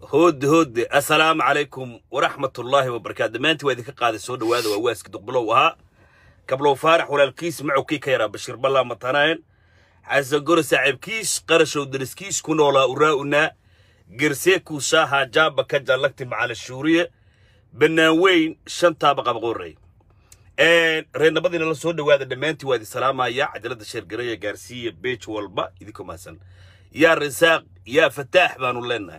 hoodde hoodde assalaamu calaykum waraxmatullaahi wabarakaatu dhammaantii waa idinka qaaday soo dhowaada waa waaski duqbilow ahaa kablow faarax walaalkiis macowkii ka yaraa bashiir ballaa matanayen xasan gore saaxiibkiis qarashow dariskiis ku noolaa uraa'unaa gerseekuu shaaha jaaba ka jallagti macala shuuriye bannaan weyn shantaaba qabaqorey reernabadiina la soo dhowaada dhammaantii waa idin salaamaya cajalada sheergareeya gaarsiiya beej walba idinku mahadsan yaa risaaq yaa fataax baanu leenahay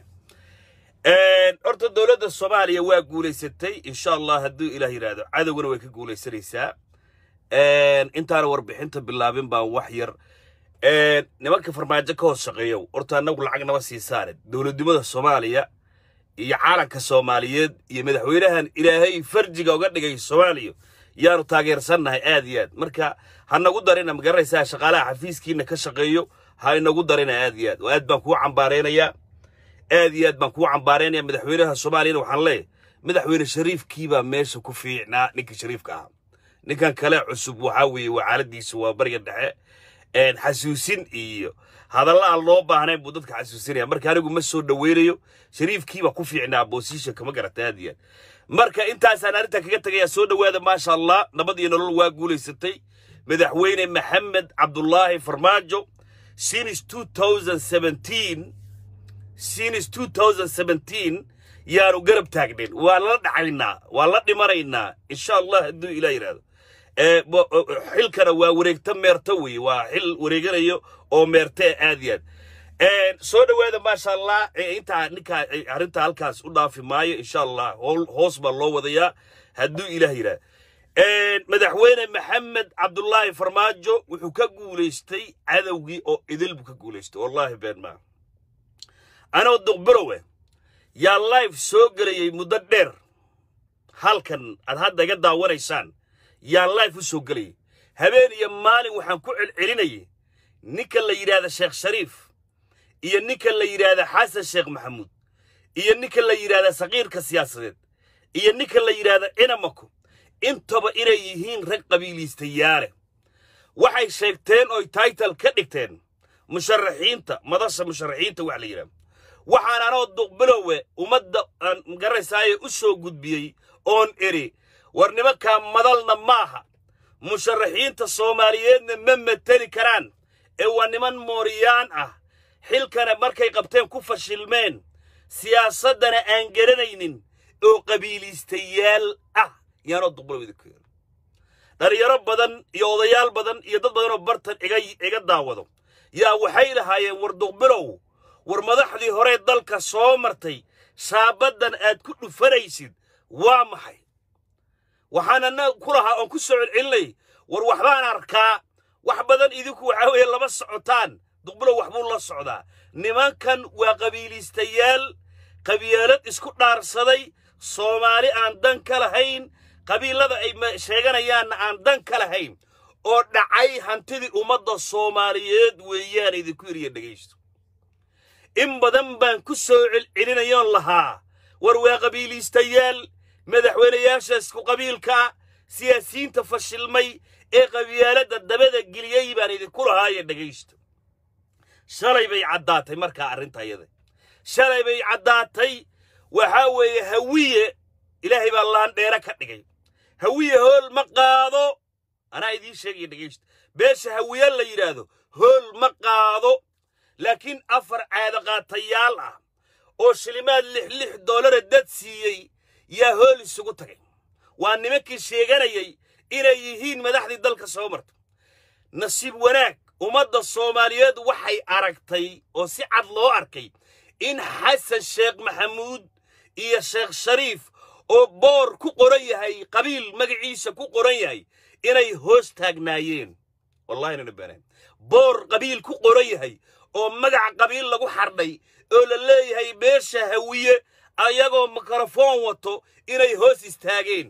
horta dowladda soomaaliya waa guulaysatay insha allah hadduu ilaah yidhaahdo cadowgana way ka guulaysanaysaa intaana warbixinta bilaabin baan wax yar nimanka farmaajo ka hoos shaqeeyow horta annagu lacag nama sii saare dowladnimada soomaaliya iyo caalanka soomaaliyeed iyo madaxweynahan ilaahay farjiga uga dhigay soomaaliya yaanu taageersannahay aad iyo aad marka ha nagu darina magaranaysaa shaqaalaha xafiiskiina ka shaqeeyo ha inagu darina aad iyo aad oo aad baan kuu cambaaraynayaa aad iyo aad baan kuu cambaaraynaya madaxweynaha soomaaliyana waxaan leeyahay madaxweyne shariifkiibaa meesha ku fiicnaa ninka shariifka ahaa ninkan kale cusub waxaa weeye waa xaaladiisu waa bariga dhexe xasuusin iyo hadalla aan loo baahnayn buu dadka xasuusinaya marka anigu ma soo dhoweynayo shariifkiibaa ku fiicnaa boosishanka ma garata aad iyo aad marka intaasaan arrintan kaga tegayaa soo dhowaada maasha allah nabad iyo nolol waa guulaysatay madaxweyne maxamed cabdulaahi farmaajo since 2017 since 2017 yaanu garab taagnayn waa la dhacaynaa waa la dhimanaynaa insha allah hadduu ilah yidhaahdo xilkana waa wareegta meerto weeye waa xil wareeganayo oo meerte aad iyo aad soo dhowaada maasha allah intaa ninkaa arrinta halkaas u dhaafi maayo insha allah hoos baa loo wadayaa hadduu ilaah yidhaahdo madaxweyne maxamed cabdulaahi farmaajo wuxuu ka guulaystay cadowgii oo idil buu ka guulaystay wallaahi been maa anoo duqbirowe yaa life soo gelayay muddo dheer halkan aad hadda iga daawanaysaan yaa life u soo gelayay habeen iyo maalin waxaan ku celcelinayay ninka la yidhaahda sheekh shariif iyo ninka la yidhaahda xasan sheekh maxamuud iyo ninka la yidhaahda saqiirka siyaasadeed iyo ninka la yidhaahda cinamako intaba inay yihiin rag qabiiliistayaale waxay sheegteen oy taytal ka dhigteen musharaxiinta madasha musharaxiinta wax la yidhahdo waxaan anoo duqbilowe ummadda aan magaranaysaayee u soo gudbiyey oon eri war nimankaa madalna maaha musharaxiinta soomaaliyeedna ma mateli karaan ee waa niman mooriyaan ah xilkana markay qabteen ku fashilmeen siyaasaddana aan garanaynin oo qabiiliistayaal ah yaanoo duqbilow idinku yeero dhalinyaro badan iyo odayaal badan iyo dad badanoo bartan iga iga daawado yaa waxay lahaayeen war duqbilow war madaxdii horee dalka soo martay shaabaddan aad ku dhufanaysid waa maxay waxaanana ku lahaa oon ku soo celcelinay war waxbaan arkaa wax badan idinku waxaa weeye lama socotaan duqbilow waxbuu la socdaa nimankan waa qabiiliistayaal qabiilad isku dhaarsaday soomaali aan dan ka lahayn qabiilada ay sheeganayaanna aan dan ka lahayn oo dhacay hantidii ummadda soomaaliyeed weeyaan idinku yiriya dhegaysto in badan baan ku soo celcelinayoon lahaa war waa qabiiliistayaal madaxweynayaasha isku qabiilkaa siyaasiyiinta fashilmay ee qabyaaladda dabada geliyey baan idinku lahaaye dhegaysto shalay bay caddaatay markaa arrintayada shalay bay caddaatay waxaa weeye hawiye ilaahay baa laandheere ka dhigay hawiye hool ma qaado anaa idiin sheegaya dhegaysto beesha hawiye la yidhaahdo hool ma qaado laakiin afar caadaqaatayaal ah oo shilimaad lix lix doolara dad siiyey yaa hool isugu tagay waa nimankii sheeganayay inay yihiin madaxdii dalka soo marta nasiib wanaag ummadda soomaaliyeed waxay aragtay oo si cad loo arkay in xasan sheekh maxamuud iyo sheekh shariif oo boor ku qoran yahay qabiil magaciisa ku qoran yahay inay hoos taagnaayeen wallahi nana banaan boor qabiil ku qoran yahay oo magaca qabiil lagu xardhay oo la leeyahay beesha hawiye ayagoo mikrofoon wato inay hoos istaageen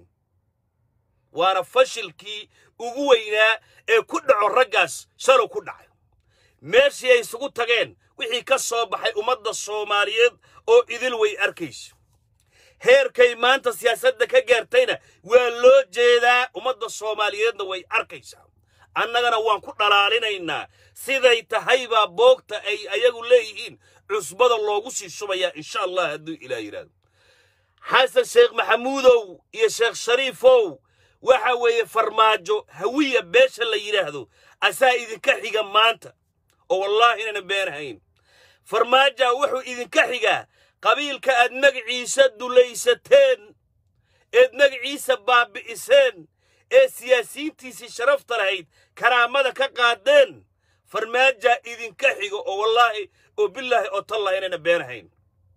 waana fashilkii ugu weynaa ee ku dhaco raggaas shalow ku dhacay meeshii ay isugu tageen wixii ka soo baxay ummadda soomaaliyeed oo idil way arkayso heerkay maanta siyaasadda ka gaartayna waa loo jeedaa ummadda soomaaliyeedna way arkaysaa annagana waan ku dhalaalinaynaa siday tahay baa boogta ay ayagu leeyihiin cusbada loogu sii shubayaa insha allah hadduu ilaah yidhaahdo xasan sheekh maxamuudow iyo sheekh shariifow waxa weeye farmaajo hawiya beesha la yidhaahdo asaa idinka xiga maanta oo wallaahi inana beenahayn farmaaja wuxuu idinka xigaa qabiilka aad magaciisa dulaysateen eed magaciisa baabi'iseen ee siyaasiyiintiisii sharafta lahayd karaamada ka qaadeen farmaajaa idinka xigo oo wallaahi oo bilaahi oo tallahi inayna beenahayn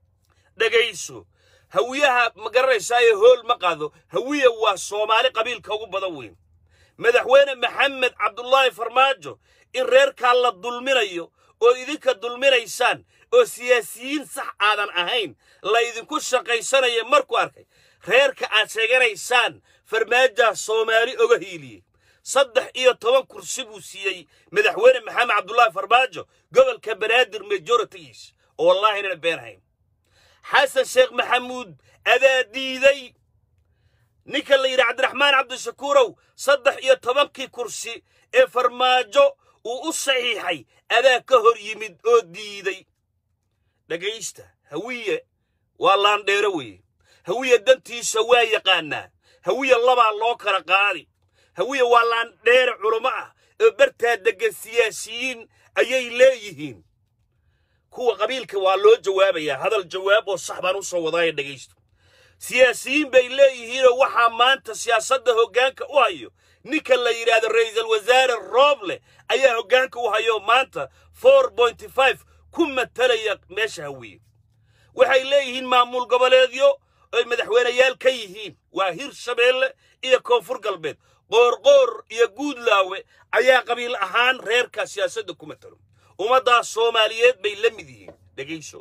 dhegayso hawiyaha ma garanaysaayo hool ma qaado hawiya waa soomaali qabiilka ugu badan weyn madaxweyne maxamed cabdulaahi farmaajo in reerkaa la dulminayo oo idinka dulminaysaan oo siyaasiyiin sax aadan ahayn la idinku shaqaysanaya markuu arkay reerka aad sheeganaysaan farmaajaa soomaali oga hiiliyey saddex iyo toban kursi buu siiyey madaxweyne maxamed cabdulaahi farmaajo gobolka banaadir majoritigiis oo wallaahi inana beenahayn xasan sheekh maxamuud adaa diiday ninka la yidhi cabdiraxmaan cabdishakuurow saddex iyo tobankii kursi ee farmaajo uu u saxiixay adaa ka hor yimid oo diiday dhegaysta hawiye waa laandheero weeye hawiye dantiisa waa yaqaanaa hawiye labaa loo kala qaadi hawiye waa laandheere culummo ah oo bartaa deggan siyaasiyiin ayay leeyihiin kuwa qabiilka waa loo jawaabayaa hadal jawaab oo sax baan u soo wadaaya dhegaysto siyaasiyiin bay leeyihiinoo waxaa maanta siyaasadda hoggaanka u hayo ninka la yidhaahdo ra'iisul wasaare rooble ayaa hoggaanka u hayo maanta four pointy five ku matalaya meesha hawiye waxay leeyihiin maamul goboleedyo ay madaxweyneyaal ka yihiin waa hir shabeelle iyo koonfur galbeed qoorqoor iyo guudlaawe ayaa qabiil ahaan reerka siyaasadda ku matalo ummaddaas soomaaliyeed bay la mid yihiin dhegayso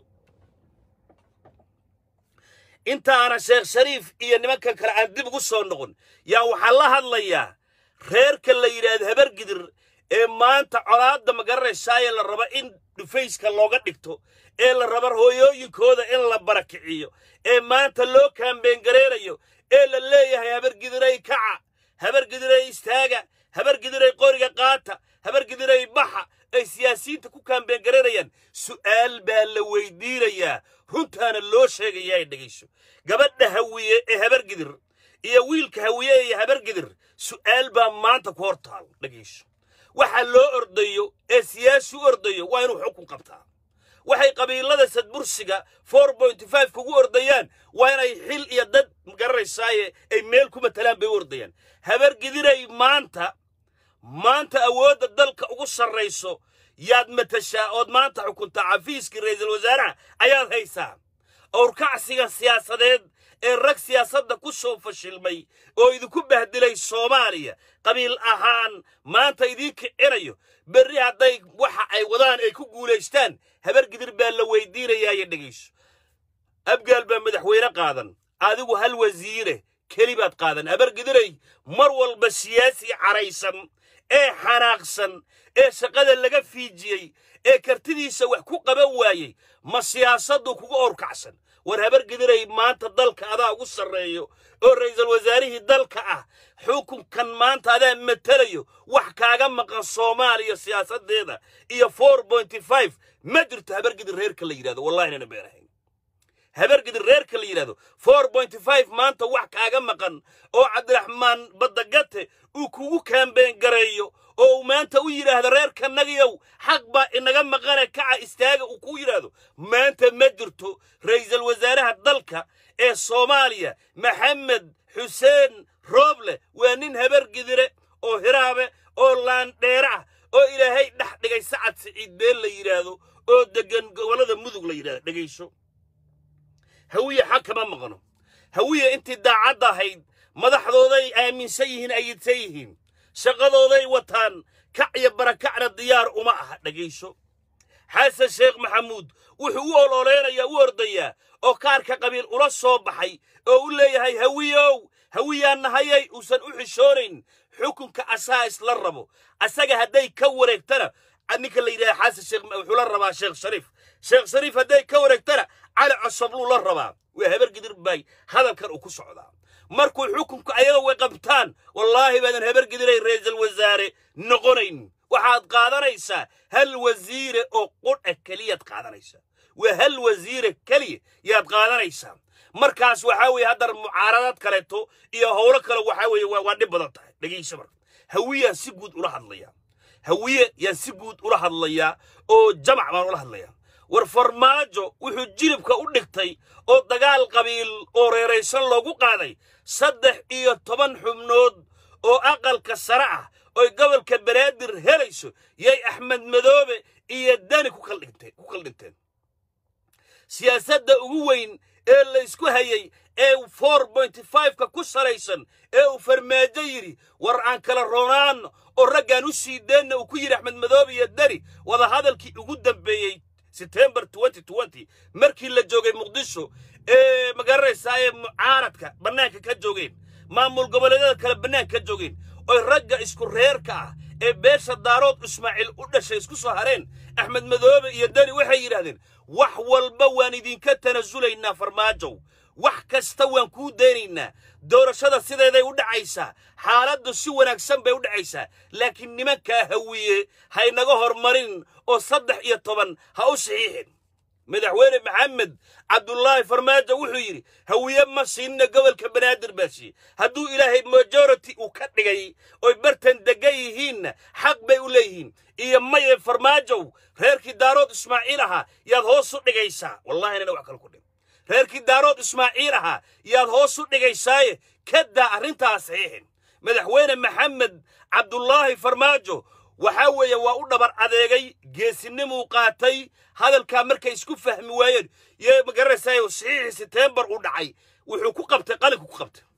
intaana sheekh shariif iyo nimankan kale aan dib ugu soo noqon yaa waxaa la hadlayaa reerka la yidhaahdo habargidir ee maanta colaadda ma garanaysaaye la raba in dhufayska looga dhigto ee la raba hooyooyinkooda in la barakiciyo ee maanta loo kaambeengareerayo ee la leeyahay habargidiray kaca habargidiray istaaga habargidiray qoriga qaata habargidiray baxa ay siyaasiyiinta ku kaambeengareerayaan su'aal baa la weydiinayaa runtaana loo sheegayaa dhegayso gabadha hawiye ee habargidir iyo wiilka hawiye ee habargidir su'aal baa maanta ku hor taal dhegayso waxa loo ordayo ee siyaasi u ordayo waa inuu xukun qabtaa waxay qabiilada sadbursiga four pointy five kugu ordayaan waa inay xil iyo dad garanaysaaye ay meel ku matalaan bay u ordayaan habargidiray maanta maanta awoodda dalka ugu sarrayso yaad matashaa ood maanta xukuntaa xafiiskii ra'iisul wasaaraha ayaad haysaa owrkacsiga siyaasadeed ee rag siyaasadda ku soo fashilmay oo idinku bahdilay soomaaliya qabiil ahaan maanta idiin kicinayo berri hadday waxa ay wadaan ay ku guulaystaan habargidir baa la weydiinayaayo dhegayso abgaal baa madaxweyne qaadan adigu hal wasiire keli baad qaadan habargidiray mar walba siyaasi caraysan ee xanaaqsan ee shaqada laga fiijiyey ee kartidiisa wax ku qaban waayey ma siyaasaddu kuga orkacsan war habargidiray maanta dalka adaa ugu sarreeyo oo ra'iisul wasaarihii dalka ah xukunkan maanta adaa matelayo wax kaaga maqan soomaaliya siyaasaddeeda iyo four pointy five ma jirto habargidir reerka la yidhahdo wallahi inana beenahayn habargidir reerka la yidhahdo four pointy five maanta wax kaaga maqan oo cabdiraxmaan badagate uu kugu kaambeen gareeyo oo uu maanta u yidhaahdo reerkanagiyow xaq baa inaga maqane kaca istaaga uu ku yidhaahdo maanta ma jirto ra'iisul wasaaraha dalka ee soomaaliya maxamed xuseen rooble waa nin habargidire oo hiraabe oo laandheere ah oo ilaahay dhex dhigay sacad siciid been la yidhaahdo oo deggan gobollada mudug la yidhahdo dhegayso hawiye xag kama maqno hawiye intii daacadda ahayd madaxdooday aaminsan yihiin ayidsan yihiin shaqadooday wataan kac iyo barakacna diyaar uma aha dhegayso xasan sheekh maxamuud wuxuu u ololeynayaa u ordayaa oo kaarka qabiil ula soo baxay oo u leeyahay hawiyow hawiyaan nahayay uusan u xishoonayn xukunka asaa isla rabo asaga hadday ka wareegtana ninka la yidhaha xasan sheekh wuxuu la rabaa sheekh shariif sheekh shariif hadday ka wareegtana cali cosobluu la rabaa waa habargidir bay hadalkan uu ku socdaa markuu xukunku ayaga way qabtaan wallaahi baadan habargidiray ra'iisul wasaare noqonayn waxaad qaadanaysaa hal wasiire oo qudha keliyaad qaadanaysaa waa hal wasiire keliya yaad qaadanaysaa markaas waxaa weeye haddar mucaaradad kaleeto iyo howlo kale waxaa weeye waa dhib badan tahay dhegayso marka hawiyaan si guud ula hadlayaa hawiye yaan si guud ula hadlayaa oo jamac baan ula hadlayaa war farmaajo wuxuu jilibka u dhigtay oo dagaal qabiil oo reeraysan loogu qaaday saddex iyo toban xubnood oo aqalka sare ah oy gobolka banaadir helayso yay axmed madoobe iyo dani ku kaldhinteen siyaasadda ugu weyn ee laysku hayay ee four pointy fiveka ku salaysan ee uu farmaajo yidhi war aan kala roonaanno oo raggaan u sii deenna uu ku yidhi axmed madoobe iyo dani wadahadalkii ugu dambeeyey setembar markii la joogay muqdisho ee magaranaysaa ee mucaaradka bannaanka ka joogeen maamul goboleedyada kale bannaanka ka joogeen oy ragga isku reerka ah ee beesha daarood ismaaciil u dhashay isku soo hareen axmed madoobe iyo dani waxay yidhaahdeen wax walba waan idinka tanasulaynaa farmaajow wax kasta waan kuu daynaynaa doorashada sideeday u dhacaysaa xaaladdu si wanaagsan bay u dhacaysaa laakiin nimankaa hawiye haynaga hormarin oo saddex iyo toban ha u saxiixin madaxweyne maxamed cabdulaahi farmaajo wuxuu yidhi hawiye ma siinna gobolka banaadir baa siiye hadduu ilaahay majority uu ka dhigay oy bartan degan yihiinna xaq bay u leeyihiin iyo maye farmaajow reerkii daarood ismaaciil ahaa yaad hoos u dhigaysaa wallahi inana wax kale ku dhim reerkii daarood ismaaciil ahaa yaad hoos u dhigaysaaye kadaa arrintaas saxiixin madaxweyne maxamed cabdulaahi farmaajo waxaa weeye waa u dhabar adeegay geesinimuu qaatay hadalkaa markay isku fahmi waayeen yo magaranaysaay saxiixii setembar uu dhacay wuxuu ku qabtay qalinku ku qabtay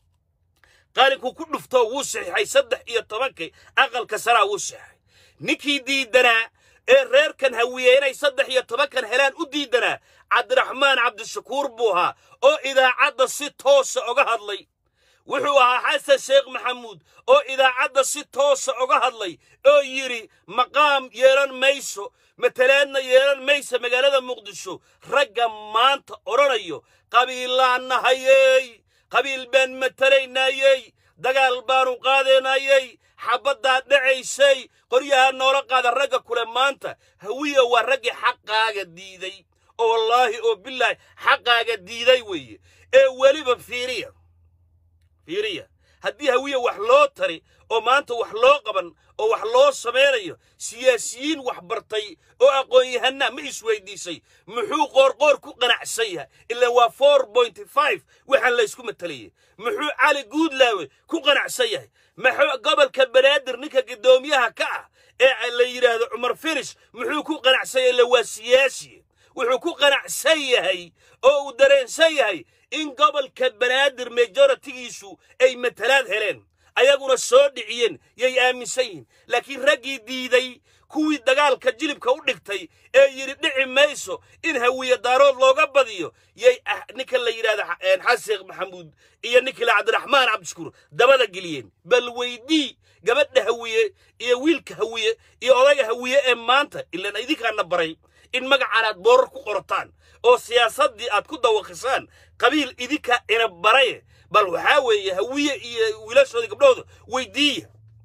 qalinku ku dhufto wuu saxiixay saddex iyo tobankii aqalka saraa wuu saxiixay ninkii diidanaa ee reerkan hawiye inay saddex iyo tobankan helaan u diidanaa cabdiraxmaan cabdishakuur buu ahaa oo idaacadda si toosa oga hadlay wuxuu ahaa xasan sheekh maxamuud oo idaacadda si toosa oga hadlay oo yidhi maqaam yeelan mayso matalaadna yeelan maysa magaalada muqdisho ragga maanta odhanayo qabiilaan nahayey qabiil baan matalaynayey dagaal baanu qaadaynayey xabaddaa dhacaysay qoryahaa noola qaada ragga kule maanta hawiya waa raggii xaqaaga diiday oo wallaahi oo bilaahi xaqaaga diiday weeye ee weliba fiiriya fiiriya haddii hawiya wax loo tari oo maanta wax loo qaban oo wax loo samaynayo siyaasiyiin wax bartay oo aqoon-yahanna ma isweydiisay muxuu qoorqoor ku qanacsan yahay ilaa waa four pointy five waxaan laysku matalayay muxuu cali guudlaawe ku qanacsan yahay maxuu gobolka banaadir ninka guddoomiyaha ka ah ee la yidhaahdo cumar finish muxuu ku qanacsan yahay ila waa siyaasi wuxuu ku qanacsan yahay oo uu dareensan yahay in gobolka banaadir majoritigiisu ay matalaad heleen ayaguna soo dhiciyeen yay aaminsan yihiin laakiin raggii diiday kuwii dagaalka jilibka u dhigtay ee yidhi dhici mayso in hawiye daarood looga badiyo yay ninka la yidhahda xaseekh maxamuud iyo ninkila cabdiraxmaan cabdishukuur dabada geliyeen bal weydii gabadha hawiye iyo wiilka hawiye iyo odayga hawiye ee maanta ilaan idinkaana baray in magacan aad boorar ku qorataan oo siyaasaddii aad ku dawaqisaan qabiil idinka ina baraye bal waxaa weeye hawiye iyo wiilashoodii gabdhahooda weyddiiya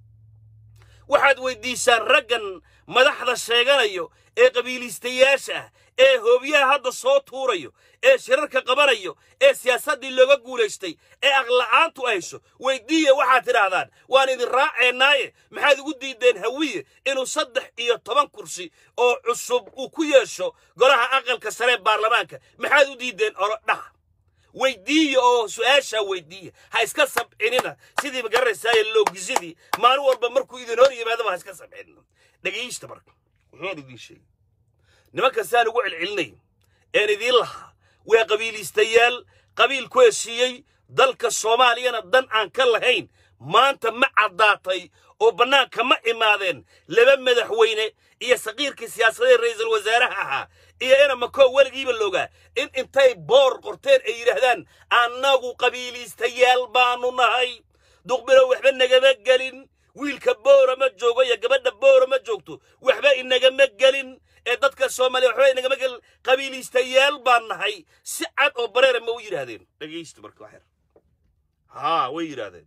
waxaad weyddiisaan raggan madaxda sheeganayo ee qabiiliistayaasha ah ee hoobiyaha hadda soo tuurayo ee shirarka qabanayo ee siyaasaddii looga guulaystay ee aqla'aantu hayso weyddiiya waxaad tidhaahdaan waan idin raaceennaaye maxaad ugu diideen hawiye inuu saddex iyo toban kursi oo cusub uu ku yeesho golaha aqalka saree baarlamaanka maxaad u diideen orodhaha weyddiiya oo su'aashaa weyddiiya ha iska sabcinina sidii magaranaysaay loogisidii maalin walba markuu idin hor yimaadaba ha iska sabcinina dhegaysta marka wuxuun idiin sheegay nimankasaan ugu celcelinay een idiin lahaa waa qabiiliistayaal qabiil ku heshiiyey dalka soomaaliyana dan aan ka lahayn maanta ma caddaatay oo bannaanka ma imaadeen laba madaxweyne iyo saqiirkii siyaasadee ra'iisul wasaaraha ahaa iyo ina makoo weligiiba loogaa in intay boor qorteen ay yidhaahdaan annagu qabiiliistayaal baanu nahay duqbilow waxba nagama gelin wiilka boora ma joogo iyo gabadha boora ma joogto waxba inagama gelin ee dadka soomaaliya waxba inagama gelin qabiiliistayaal baan nahay si cad oo bareera ma u yidhaahdeen dhegaysta marka waxyar haa way yidhaahdeen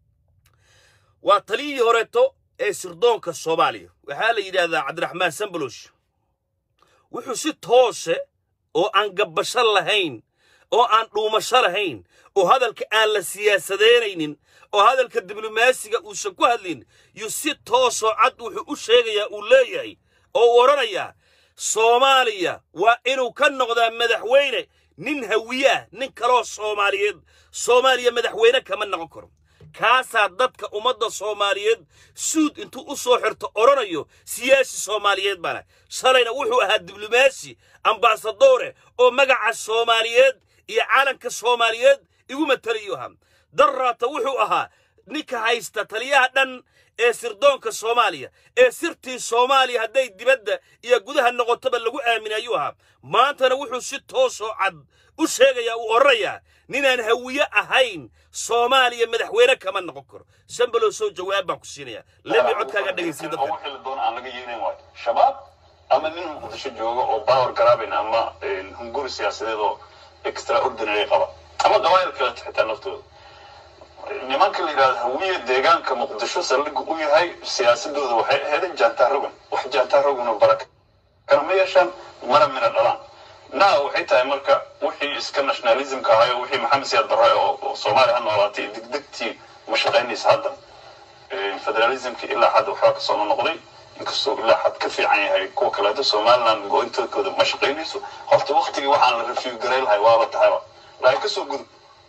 waa taliyii horeeto ee sirdoonka soomaaliya waxaa la yidhaahdaa cabdiraxmaan sambalosh wuxuu si toose oo aan gabbasho lahayn oo aan dhuumasho lahayn oo hadalka aan la siyaasadeynaynin oo hadalka diblomaasiga uusan ku hadlin yuu si toosoo cad wuxuu u sheegayaa uu leeyahay oo uu odhanayaa soomaaliya waa inuu ka noqdaa madaxweyne nin hawiye ah nin kaloo soomaaliyeed soomaaliya madaxweyne kama noqon karo kaasaa dadka ummadda soomaaliyeed suud intuu u soo xirto odhanayo siyaasi soomaaliyeed baana shalayna wuxuu ahaa diblomaasi ambaasadore oo magaca soomaaliyeed iyo calanka soomaaliyeed igu matalayu ahaa daraata wuxuu ahaa ninka haysta taliyaha dhan ee sirdoonka soomaaliya ee sirtii soomaaliya hadday dibadda iyo gudaha noqotoba lagu aaminay ayuu ahaa maantana wuxuu si toosoo cad u sheegayaa uu odhanayaa ninaan hawiye ahayn soomaaliya madaxweyne kama noqon karo sambalow soo jawaab baan ku siinayaa lemi codkaaga dhegaysiin dadka ugu xili doona aan laga yeelin waayo shabaab ama nin muqdisho jooga oo power garaabin ama hunguri siyaasadeed oo extraordinary qaba ama qabaayil kale xitaa naftooda nimanka la yidhahdo hawiye deegaanka muqdisho saldhig u yahay siyaasadooda waxay ahayd jaantaarogan wax jaantaarogan oo baraka kana ma yeeshaan mara mina dhalaan naa waxay tahay marka wixii iska nationalismka ahayo wixii maxamed siyaad barre oo soomaaliya ha noolaatay degdegtii ma shaqaynaysa hadda federalismki ilaa xad waxbaa kasoo noqday inkastoo ilaa xad ka fiican yahay kuwa kaleeto somaliland go-intooda ma shaqaynayso horta waktigii waxaan la review garay lahay waaba tahayba laakiin kasoo gudub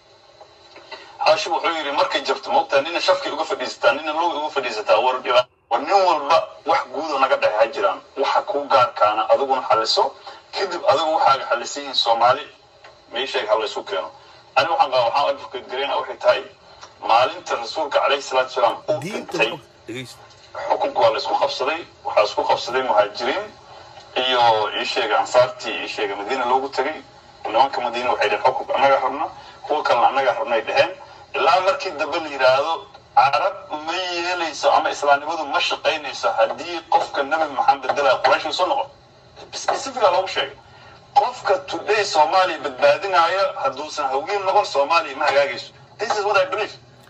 xaashi wuxuu yidhi markay jabto moogtaa nina shafkay uga fadhiisataa nina lowga uga fadhiisataa war dhiba war nin walba wax guudo naga dhexe ha jiraan waxa kuu gaarkaana adiguna xaliso kadib adigu waxaaga xalisan yihiin soomaali meesheega ha laysu keeno ani waxaan qaba waxaan advocate garayna waxay tahay maalinta rasuulka calayhi salaatu wasalaam uu dhintay xukunka waa la isku qabsaday waxaa isku qabsaday muhaajiriin iyo iisheega ansaartii iisheega madiina loogu tegay nimanka madiina waxay dheheen xukunka annaga rabna kuwa kalena annaga rabnay dheheen ilaa markii dambe la yidhaahdo carab ma yeelayso ama islaamnimadu ma shaqaynayso haddii qofka nabi maxamed bedelaya quraysh soo noqon specifica loogu sheegay qofka today soomaaliya badbaadinaya hadduusan hawiin noqon soomaaliya ma hagaagayso this is what i believe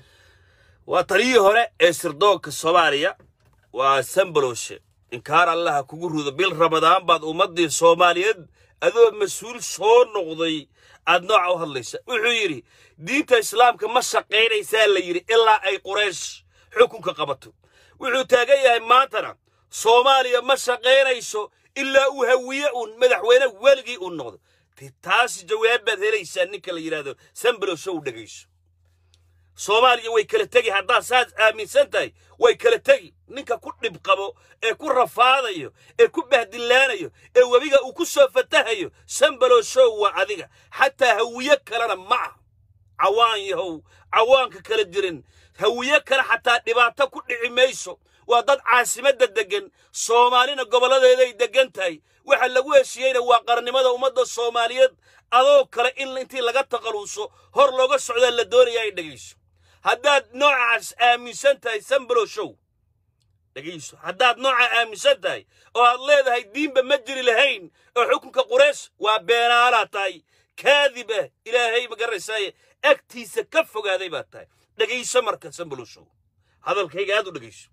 waa taliyii hore ee sirdoonka soomaaliya waa sambaloshe inkaar allaha kugu rudo bil ramadaan baad ummaddii soomaaliyeed adoo mas-uul soo noqday aad nooca u hadlaysa wuxuu yidhi diinta islaamka ma shaqaynaysaa la yidhi ilaa ay quraysh xukunka qabato wuxuu taagan yahay maantana soomaaliya ma shaqaynayso ilaa uu hawiye uun madaxweyne weligii uu noqdo taas jawaab baad helaysaa ninka la yidhaahdo sambaloshe u dhegayso soomaaliya way kala tegi haddaad saas aaminsan tahay way kala tegi ninka ku dhib qabo ee ku rafaadayo ee ku bahdillaanayo ee webiga uu ku soo fatahayo sambaloshow waa adiga xataa hawiye kalena ma ah cawaan yahow cawaanka kala jirin hawiye kale xataa dhibaato ku dhici mayso waa dad caasimadda deggan soomaalina gobolladeeday deggan tahay waxa lagu heshiiyeyna waa qarnimada ummadda soomaaliyeed adoo kale in intii laga taqaluuso hor looga socdaa la doonaya ay dhegayso haddaad noocaas aaminsan tahay sambalo show dhegayso haddaad nooca aaminsan tahay oo aad leedahay diinba ma jiri lahayn oo xukunka quraysh waa beenaalaa tahay kaadib ah ilaahay ma garanaysaaye agtiisa ka fogaaday baad tahay dhegayso marka sambalo show hadalkayga aad u dhegayso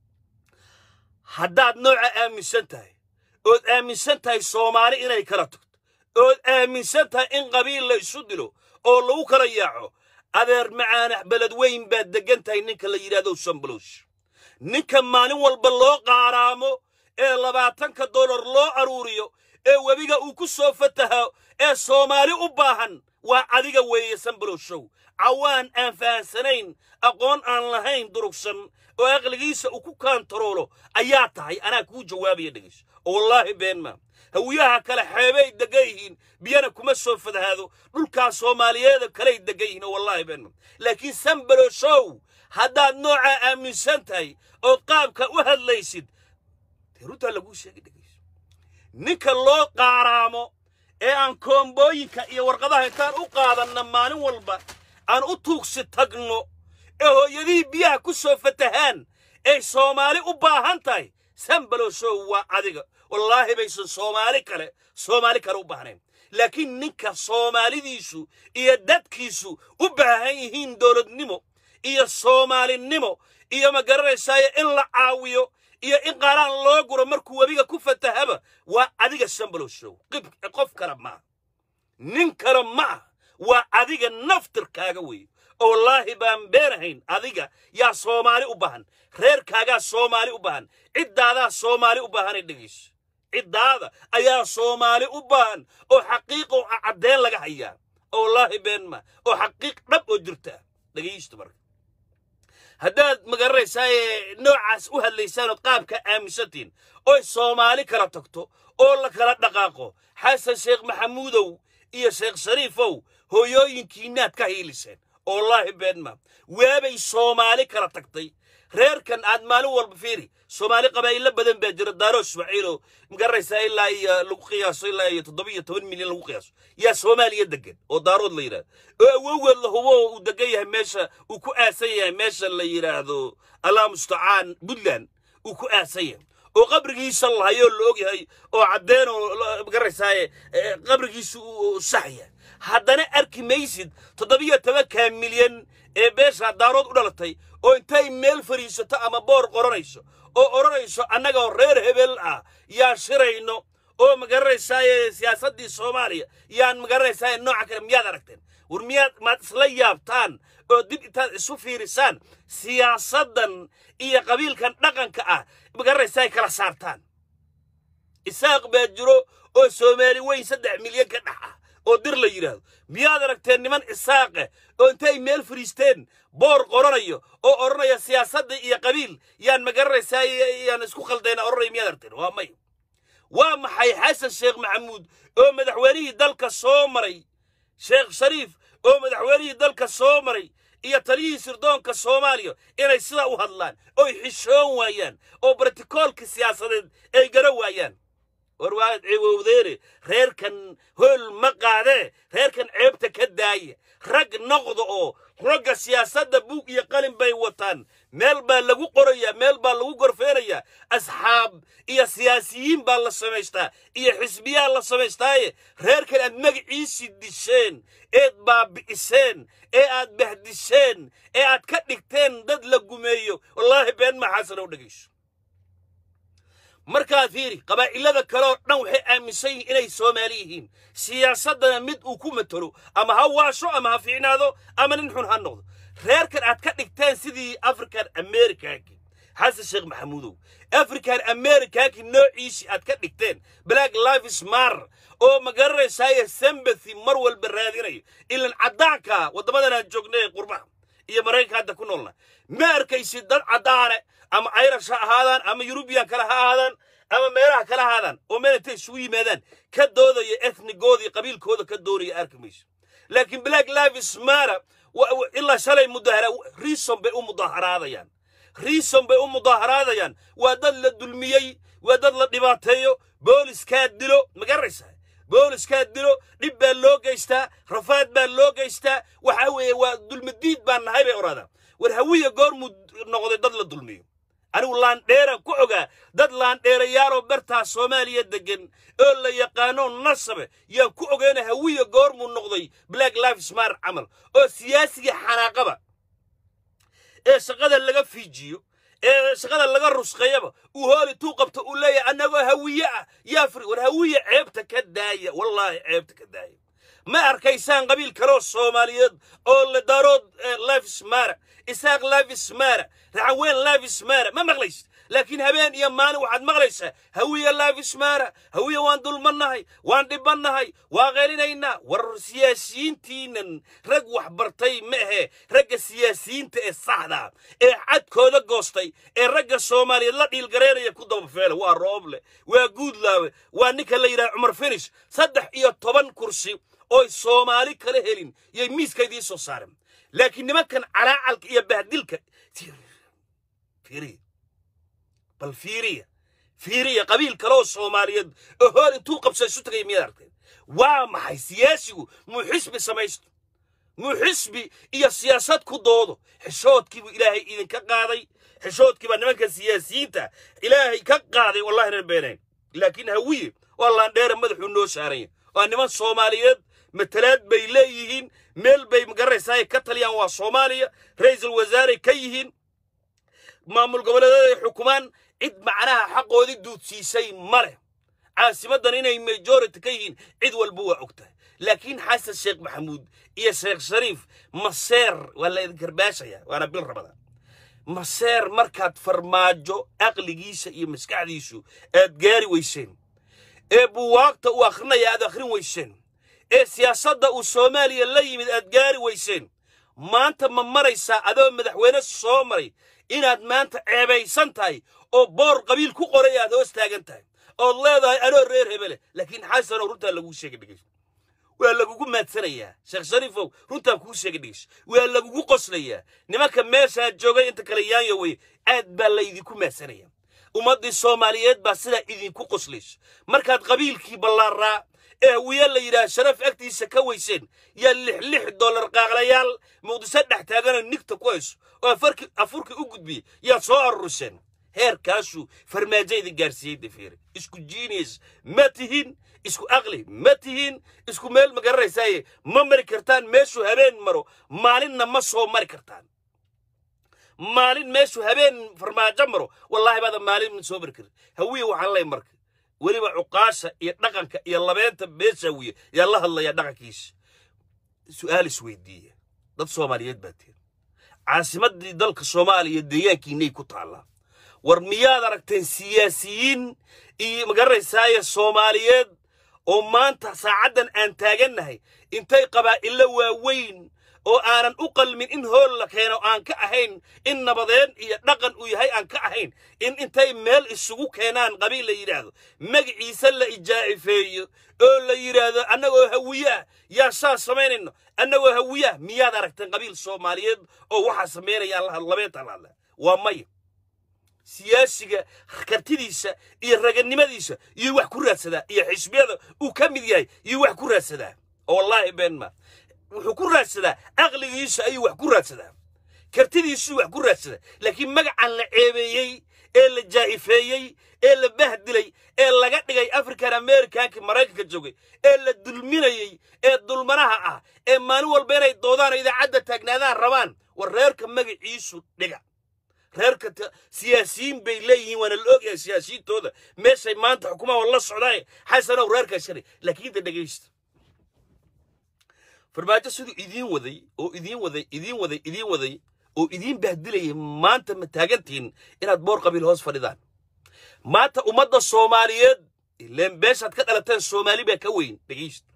haddaad nooca aaminsan tahay ood aaminsan tahay soomaali inay kala tagto ood aaminsan tahay in qabiil la isu dilo oo lagu kala yaaco adeer macaanax beled weyn baad deggan tahay ninka la yidhahdo sambalosh ninka maalin walba loo qaaraamo ee labaatanka dollar loo aruuriyo ee webiga uu ku soo fataho ee soomaali u baahan waa adiga weeye sambaloshow cawaan aan fahansanayn aqoon aan lahayn durugsan oo aqligiisa uu ku kaantaroolo ayaa tahay anaa kuu jawaabaya dhegayso oo wallaahi been maa hawiyaha kale xeebay degan yihiin biyana kuma soo fadhaado dhulkaa soomaaliyeeda kaley degan yihiin oo wallaahi been maa laakiin sambaloshow haddaad noocaa aaminsan tahay ood qaabka u hadlaysid dee runtaa laguu sheegay dhegayso ninka loo qaaraamo ee aan koombooyinka iyo warqadaha intaan u qaadanna maalin walba aan u tuugsi tagno ee hooyadihii biyaha ku soo fatahaan ay soomaali u baahan tahay sambaloshow waa adiga wallaahi baysan soomaali kale soomaali kale u baahnayn laakiin ninka soomaalidiisu iyo dadkiisu u baahan yihiin dowladnimo iyo soomaalinimo iyo ma garanaysaayo in la caawiyo iyo in qaaraan loo guro markuu webiga ku fatahaba waa adiga sambaloshow qof kale maa nin kale ma ah waa adiga naftirkaaga weeye oo wallaahi baan beenahayn adiga yaa soomaali u baahan reerkaagaa soomaali u baahan ciddaadaa soomaali u baahanay dhegayso ciddaada ayaa soomaali u baahan oo xaqiiqo caddeen laga hayaa oo wallaahi been ma oo xaqiiq dhab oo jirta dhegaysto marka haddaad magaranaysaa ee noocaas u hadlaysaan ood qaabka aaminsantiin oy soomaali kala tagto oo la kala dhaqaaqo xasan sheekh maxamuudow iyo sheekh shariifow hooyooyinkiinaad ka hiiliseen oo wallaahi beenma waabay soomaali kala tagtay reerkan aad maalin walba fiiri soomaali qabaa'ilo badan baa jira daaro ismaaciilo magaranaysaa ilaa iyo lagu qiyaaso ilaa iyo toddoba iyo toban milyan lagu qiyaaso yaa soomaaliya degan oo daarood la yidhahdo oo awowgeed la hubo uu degan yahay meesha uu ku aasan yahay meesha la yidhaahdo allah mustacaan puntland uu ku aasan yahay oo qabrigiisa lahayoo la og yahay oo caddeen oo magaranaysaa qabrigiisa uu sax yahay haddana arki maysid toddobiyo tobanka milyan ee beesha daarood u dhalatay oo intay meel fadhiisato ama boor qoranayso oo odhanayso annagoo reer hebel ah yaa shirayno oo magaranaysaa siyaasaddii soomaaliya yaan magaranaysaa nooca kale miyaad aragteen war miyaad maad isla yaabtaan oo dib intaad isu fiirisaan siyaasaddan iyo qabiilkan dhaqanka ah magaranaysaa kala saartaan isaaq baa jiro oo soomaali weyn saddex milyan ka dhex ah oo dir la yidhaahdo miyaad aragteen niman isaaqe oo intay meel fadhiisteen boor qoranayo oo odhanaya siyaasadda iyo qabiil yaan magaranaysaa yaan isku khaldayna odhanaya miyaad aragteen waa may waa maxay xasan sheekh maxamuud oo madaxweynihii dalka soo maray sheekh shariif oo madaxweynihii dalka soo maray iyo taliyihii sirdoonka soomaaliya inay sidaa u hadlaan oy xishoon waayaan oo bartikoolka siyaasadeed ay gara waayaan war waad ciwowdeene reerkan hool ma qaadee reerkan ceebta ka daaya rag noqda oo ragga siyaasadda buug iyo qalin bay wataan meel baa lagu qorayaa meel baa lagu gorfeenayaa asxaab iyo siyaasiyiin baa la samaystaa iyo xisbiyaa la samaystaaye reerkan aad magaciisii disheen eed baabi'iseen ee aad bahdisheen ee aad ka dhigteen dad la gumeeyo wallaahi been maxaasan u dhegayso markaad fiiri qabaa'ilada kaleoo dhan waxay aaminsan yihiin inay soomaali yihiin siyaasaddana mid uu ku matalo ama ha waasho ama ha fiicnaado ama nin xun ha noqdo reerkan aad ka dhigteen sidii african americanki xasan sheekh maxamuudow african americanki noociisii aad ka dhigteen black lives mar oo magaranaysaaya sembathy mar walba raadinayo ilan caddaanka waddamadan aan joognay qurbaha iyo maraykanka hadda ku noolna ma arkaysid dad caddaane ama irish ha ahaadaan ama yurubiyan kale ha ahaadaan ama meelaha kale ahaadaan oo meel intay isugu yimaadaan ka doodaya ethnigoodii qabiilkooda ka doonaya arki mayso laakiin black lives matter ilaa shalay mudahara reason bay u mudaharaadayaan reason bay u mudaharaadayaan waa dad la dulmiyey waa dad la dhibaateeyo booliskaa dilo ma garanaysaa booliskaa dilo dhib baa loo geystaa rafaad baa loo geystaa waxa weeye waa dulmadiid baan nahay bay odhaadaan war hawiya goormuu noqday dad la dulmiyo anigu laandheeraan ku ogaa dad laandheerayaaloo bartaa soomaaliya deggan oo la yaqaano nasabe yaan ku ogeyna hawiya goormuu noqday black lives mar camal oo siyaasigii xanaaqaba ee shaqada laga fiijiyo ee shaqada laga rusqeeyaba uu hooli tuu qabto uu leeyahay annagoo hawiye ah yaa fri war hawiye ceebta ka daaya wallaahi ceebta ka daaya ma arkaysaan qabiil kaloo soomaaliyeed oo le darood lives mara isaaq lives mara raxaweyn lives mara ma maqlaysid laakiin habeen iyo maalin waxaad maqlaysaa hawiya lives mara hawiya waan dulmannahay waan dhibannahay waa qeelinaynaa war siyaasiyiintiinan rag wax bartay ma ahe ragga siyaasiyiinta ee saxda ee cadkooda goostay ee ragga soomaaliyeed la dhiilgareynaya ku dabafeela waa rooble waa guudlaawe waa ninka la yidhaha cumar finish saddex iyo toban kursi ooy soomaali kala helin yay miiska idiin soo saareen laakiin nimankan calaacalka iyo bahdilka fiiriya bal fiiriya fiiriya qabiil kaleoo soomaaliyeed oo hool intuu qabsa isu tagay miyaad aragteen waa maxay siyaasigu muu xisbi samaysto muu xisbi iyo siyaasad ku doodo xishoodkiibuu ilaahay idinka qaaday xishoodkiibaa nimanka siyaasiyiinta ilaahay ka qaaday wallahi reer beenayn laakiin hawiye waa laandheera madaxuu noo saaranya waa niman soomaaliyeed matalaad bay leeyihiin meel bay magaranaysaa ay ka taliyaan waa soomaaliya ra'iisul wasaaray ka yihiin maamul goboleedyada ay xukumaan cid macnaha xaqoodii duudsiisay ma leh caasimaddan inay majority ka yihiin cid walba waa og tahay laakiin xasan sheekh maxamuud iyo sheekh shariif maseer waa la idin karbaashaya waana bil rabada maseer markaad farmaajo aqligiisa iyo maskaxdiisu aad gaari weyseen ee buwaagta uu akhrinaya aad akhrin weyseen ee siyaasadda uu soomaaliya la yimid aad gaari weyseen maanta ma maraysaa adoo madaxweyne soo maray inaad maanta ceebaysan tahay oo boor qabiil ku qoray aad hoos taagan tahay ood leedahay anoo reer hebele laakiin xasanow runtaa laguu sheegay dhegeyso waa lagugu maadsanayaa sheekh shariifow runtaan kuu sheegay dhegeyso waa lagugu qoslayaa nimanka meeshaa joogay inta kale yaanyo wey aad baa laydinku maadsanayaa ummaddii soomaaliyeed baa sidaa idinku qoslayso markaad qabiilkii ballaaraa ee hawiye la yidhaah sharaf agtiisa ka weyseen yaa lix lix dollar qaaqlayaal muqdiso dhex taaganoo nigta ku hayso oo afarki afurki u gudbiyey yaad soo aruriseen heerkaasuu farmaajo idin gaarsiiyey defeere isku genius ma tihin isku aqli ma tihin isku meel ma garanaysaaye ma mari kartaan meeshuu habeen maro maalinna ma soo mari kartaan maalin meeshuu habeen farmaajo maro wallaahi baada maalin soo mari karin hawiye waxaan lay marka weliba cuqaasha iyo dhaqanka iyo labeenta beesha hawiye yaa la hadlayaa dhaqankiisa su'aal isweydiiya dad soomaaliyeed baa tihin caasimaddii dalka soomaaliya deegaankiinay ku taallaa war miyaad aragteen siyaasiyiin iyo magaranaysaaya soomaaliyeed oo maanta saacaddan aan taagannahay intay qabaa'illo waaweyn oo aanan u qalmin in hool la keeno aan ka ahayn in nabadeen iyo dhaqan uu yahay aan ka ahayn in intay meel isugu keenaan qabiil la yidhaahdo magaciisa la ijaa'ifeeyo oo la yidhaahdo annagoo hawiyaah yaa saa samaynayno annagoo hawiyaah miyaad aragteen qabiil soomaaliyeed oo waxaa samaynayaan labeenta lahadla waa maya siyaasiga kartidiisa iyo raganimadiisa iyo wax ku raadsadaa iyo xisbiyada uu ka mid yahay iyo wax ku raadsadaa oo wallaahi been ma wuxuu ku raadsadaa aqligiisa ayuu wax ku raadsadaa kartidiisuu wax ku raadsadaa laakiin magacan la ceebeeyey ee la jaa'ifeeyey ee la bahdilay ee laga dhigay african americanki maraykanka joogay ee la dulminayey ee dulmanaha ah ee maalin walba inay doodaan oo idaacadda taagnaadaan rabaan war reerka magaciisu dhiga reerka siyaasiyiin bay leeyihiin waana la ogyahay siyaasiyiintooda meeshay maanta xukumaha la socdaaye xasanow reerkaa shalay laakiin da dhegaysta farmaajo siduu idiin waday oo idiin waday idiin waday idiin waday oo idiin bahdilayay maanta ma taagantihin inaad boor qabiil hoos fadhidaan maanta ummadda soomaaliyeed ileen beeshaad ka dhalateen soomaali baa ka weyn dhegaysta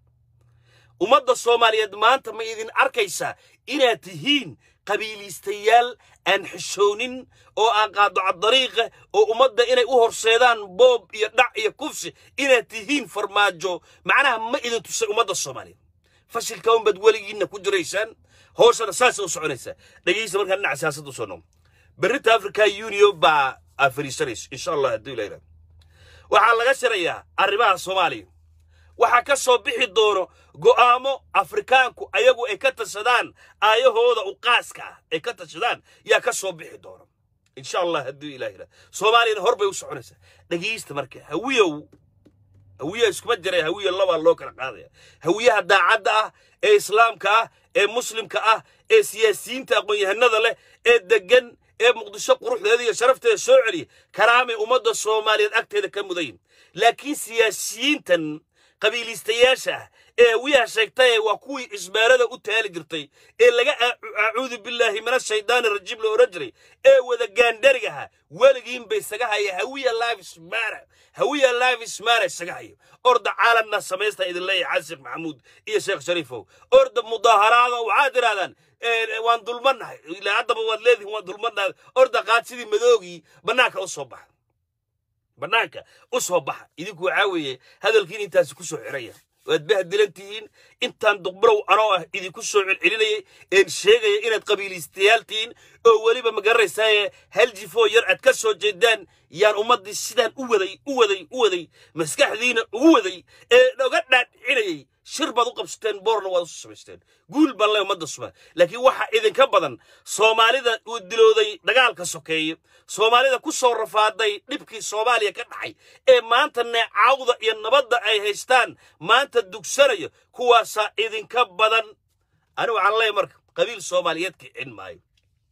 ummadda soomaaliyeed maanta ma idin arkaysaa inaad tihiin qabiiliistayaal aan xishoonin oo aan qaadocadariiqa oo ummadda inay u horseedaan boob iyo dhac iyo kufsi inaad tihiin farmaajo macnaha ma idin tusay ummadda soomaaliyeed fashilka unbaad weligiinna ku jiraysaan hooshana saasay u soconaysaa dhegaysta markaa dhinaca siyaasadda usoo noom berrinta africa union baa aa fariisanayso insha allah hadduu ilah yidhahdo waxaa laga shirayaa arrimaha soomaaliya waxaa ka soo bixi doono go'aamo afrikaanku ayagu ay ka tashadaan aayahooda u qaaska ah ay ka tashadaan yaa ka soo bixi doono insha allah hadduu ilah yidhahdo soomaaliyana hor bay u soconaysaa dhegaysta marka hawiyow hawiyaha iskuma jiray hawiya labaa loo kala qaadaya hawiyaha daacadda ah ee islaamka ah ee muslimka ah ee siyaasiyiinta aqoon-yahanada leh ee deggan ee muqdisho quruxdeeda iyo sharafteeda soo celiya karaamay ummadda soomaaliyeed agteeda ka mudayin laakiin siyaasiyiintan qabiiliistayaasha ah ee hawiyaha sheegtaye waa kuwii isbaarada u taali jirtay ee laga acuudu billaahi min ashaydaani rajiim la odhan jiray ee wada gaandharigaha weligiinba isaga haya hawiya lavismara hawiya lavismara isaga hayo orda caalamna samaysta idin leeyahay xasan maxamuud iyo sheekh shariifow orda mudaaharaada waxaad tirahdaan waan dulmanahay ilaa haddaba waad leedihin waan dulmanahay orda qaad sidii madoogii bannaanka u soo baxa bannaanka u soo baxa idinku waxaa weeye hadalkiin intaasi ku soo xiraya waad bahdilan tihiin intaan duqbalow anoo ah idinku soo celcelinayay een sheegaya inaad qabiiliistayaal tihiin oo weliba ma garanaysaaye hal jifoo yar aad ka soo jeedaan yaan ummaddii sidaan u waday u waday u waday maskaxdiina ugu waday ee oga dhaadhicinayay shir baad u qabsateen boorna waad usu samaysteen guul baan leh ummadda sumaan laakiin waxaa idinka badan soomaalida uu dilooday dagaalka sokeeye soomaalida ku soo rafaaday dhibkii soomaaliya ka dhacay ee maanta neecaawda iyo nabadda ay haystaan maanta dugsanayo kuwaasaa idinka badan ani waxaan leeyahay marka qabiil soomaaliyeed kicin maayo